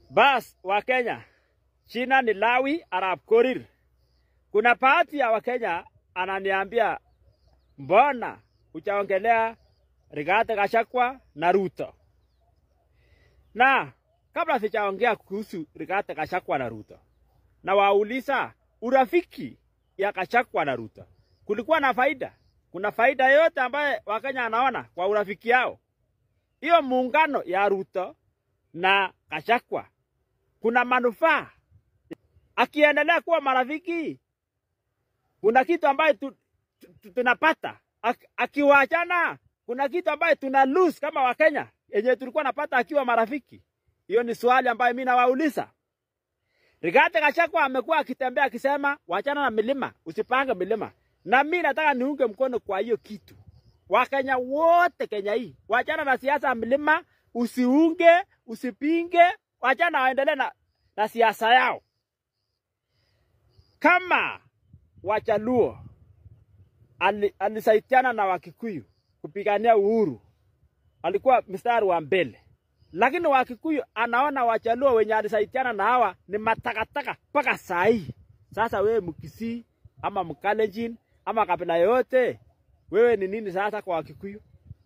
Bas wa Kenya, jina ni Lawi Arap Korir. Kuna baadhi ya Wakenya ananiambia mbona uchaongelea Rigathi Gachagua na Ruto? Na kabla sijaongea kuhusu Rigathi Gachagua na Ruto, na wauliza urafiki ya Gachagua na Ruto kulikuwa na faida? Kuna faida yote ambaye Wakenya anaona kwa urafiki yao? Hiyo muungano ya Ruto na Gachagua kuna manufaa? Akiendelea kuwa marafiki, kuna kitu ambaye tu, tu, tunapata Ak, akiwachana kuna kitu ambaye tuna lose kama Wakenya yenye tulikuwa napata akiwa marafiki. Hiyo ni swali ambayo mimi nawauliza. Rigathi Gachagua amekuwa akitembea akisema wachana na milima, usipange milima, na mimi nataka niunge mkono kwa hiyo kitu. Wakenya wote Kenya hii, wachana na siasa ya milima, usiunge, usipinge, wachana waendelee na, na siasa yao. Kama Wajaluo alisaidiana na Wakikuyu kupigania uhuru, alikuwa mstari wa mbele, lakini Wakikuyu anaona Wajaluo wenye alisaidiana na hawa ni matakataka mpaka saa hii. Sasa wewe Mkisii ama Mkalenjin ama kabila yoyote, wewe ni nini sasa kwa Wakikuyu?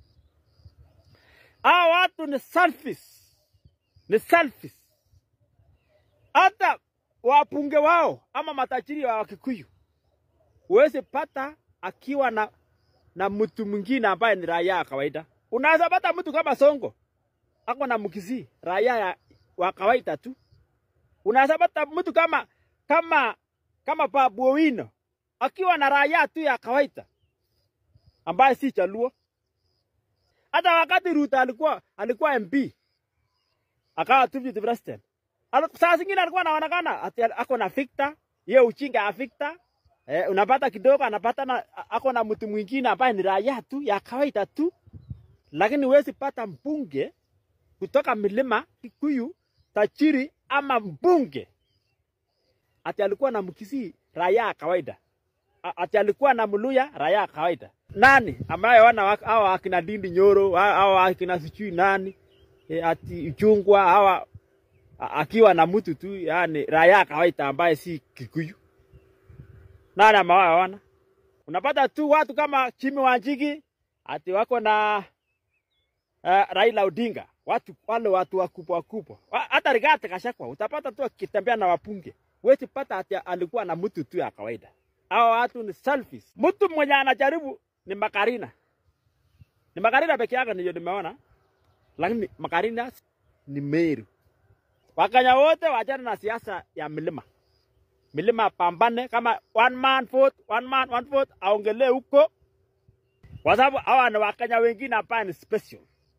Hawa watu ni selfish, ni selfish. Hata wabunge wao ama matajiri wa Wakikuyu huwezi pata akiwa na na mtu mwingine ambaye ni raia ya kawaida. Unaweza pata mtu kama Songo ako na Mkisii, raia ya, wa kawaida tu. Unaweza pata mtu kama kama kama Babu Owino akiwa na raia tu ya kawaida ambaye si Jaluo. Hata wakati Ruto alikuwa alikuwa MP akawa deputy president, saa zingine alikuwa anaonekana ati ako na fikta, ye uchinga ya fikta Eh, unapata kidogo anapata na ako na mtu mwingine ambaye ni raia tu ya kawaida tu, lakini huwezi pata mbunge kutoka milima Kikuyu tajiri ama mbunge ati alikuwa na Mkisii raia ya kawaida, ati alikuwa na Mluya raia ya kawaida. Nani ambaye wana hawa akina Ndindi Nyoro hawa akina sijui nani e, ati Ichungwa hawa akiwa na mtu tu yani raia ya kawaida ambaye si Kikuyu nani amewaona? Unapata tu watu kama Jimmy Wanjigi ati wako na uh, Raila Odinga, watu wale watu wakubwa wakubwa. Hata Rigathi Gachagua utapata tu akitembea na wapunge, huwezi pata ati alikuwa na mtu tu ya kawaida. Hao watu ni selfish. Mtu mwenye anajaribu ni Makarina, ni Makarina peke yake ndio nimeona, lakini Makarina ni Meru. Wakenya wote wachana na siasa ya milima milima pambane kama one man vote, one man one vote, aongelee huko, kwa sababu hawa ni Wakenya wengine hapa ni special.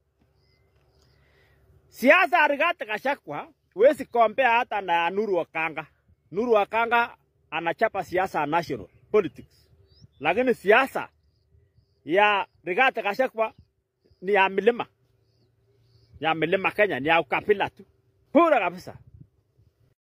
Siasa ya Rigathi Gachagua huwezi kompea hata na Nuru Okanga. Nuru Okanga anachapa siasa ya national politics, lakini siasa ya Rigathi Gachagua ni ya milima, ya milima Kenya, ni ya ukabila tu pura kabisa.